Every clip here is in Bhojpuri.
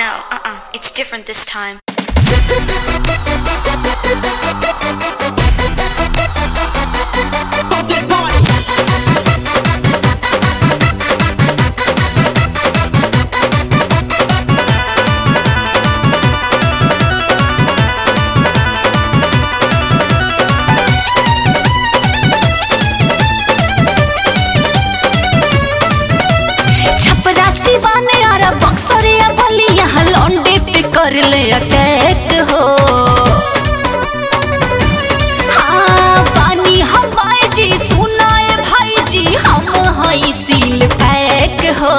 no, uh-uh. It's different this time. Chhapra सिवाने Ara Buxar या भली यहाँ लौंडे पे कर ले अटैक हो हाँ पानी हवाए जी सुनाए भाई जी हम हई सील पैक हो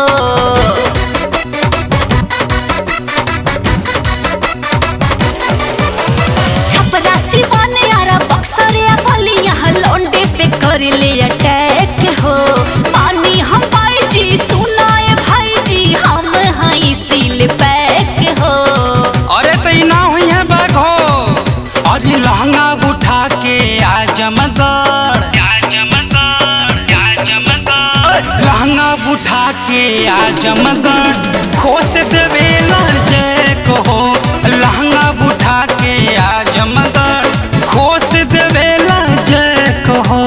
छपरा सिवाने आरा बक्सर या भली यहाँ लौंडे पे कर ले अटैक हो पानी हम पाए जी सुनाए भाई जी हम हई सील पैक हो अरे तई ना हुई है बैग हो अरे लहंगा उठा के आ जमगढ़ लहंगा उठा के आ जमगढ़ खोस देवे जय कहो लहंगा उठा के आ जमगढ़ खोस देवे जय कहो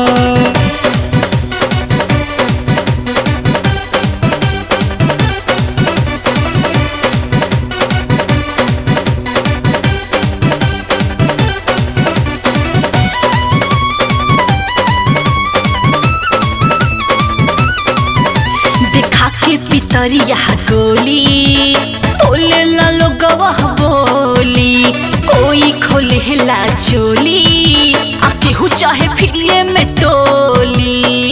देखा के पितरिया गोली बोले ला लोगवा बोली कोई खोले ला चोली आ केहू चाहे फिरिए में टोली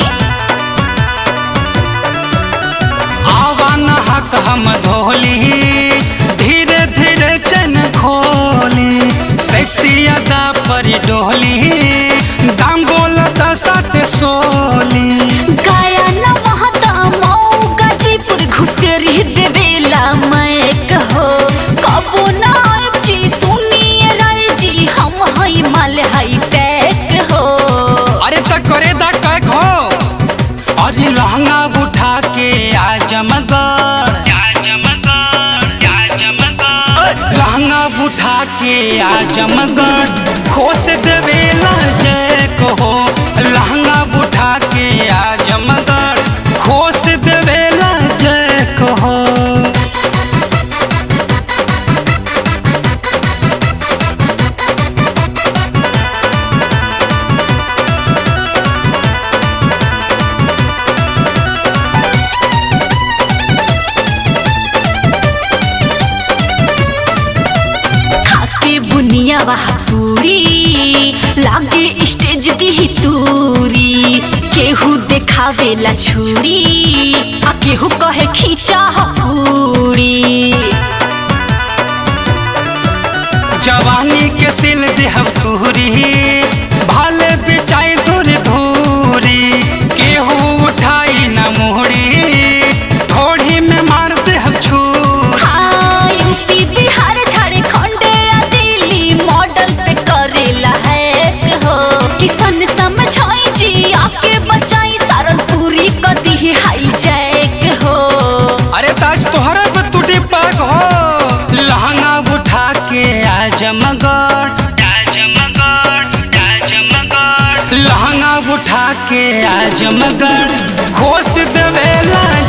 आवान हक हम धोली धीरे धीरे चन खोली सेक्सी अदा पर डोली दाम बोलत साथ सोली गाया न महता मऊ गाजीपुर घुसेरी देवेला मैं कहो कबो ना आइब जी सुनिए राय जी हम हई माल हई टैक हो अरे तक करे दा कैक हो अरे लहंगा उठा के आ जमगढ़ लहंगा उठा के आ जमगढ़ खोस देवे जय कहो लहंगा उठा के आ जमगढ़ खोस देवे जय कहो खाके बुनिया वह पूरी लागे स्टेज दी तूरी केहू देखावेला छुरी आ केहू कहे खींचा ह पूरी जवानी के सिल देहब तुहरी भाले बिचाई दूर धूरी केहू उठाई न मोहरी ढोढ़ी में मार देहब छूरी हाँ यूपी बिहार झारखंड या दिल्ली मॉडल पे करेला है हो किसन समझाई जी आके बचाई सारन पूरी कदी हाई जैक हो अरे ताज तोहरा पे टूटी पाग हो लहंगा उठा के आ जमगढ़ लहंगा उठा के आ जमगढ़ खोस देवे